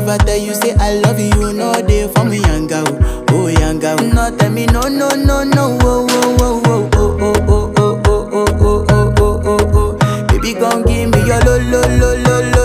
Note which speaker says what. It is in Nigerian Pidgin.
Speaker 1: If I tell you say I love you, you know they for me yanga oh, oh yanga oh. No tell me no no no no oh oh oh oh oh oh oh oh oh oh oh oh oh oh. Baby gon' give me your lo lo lo lo lo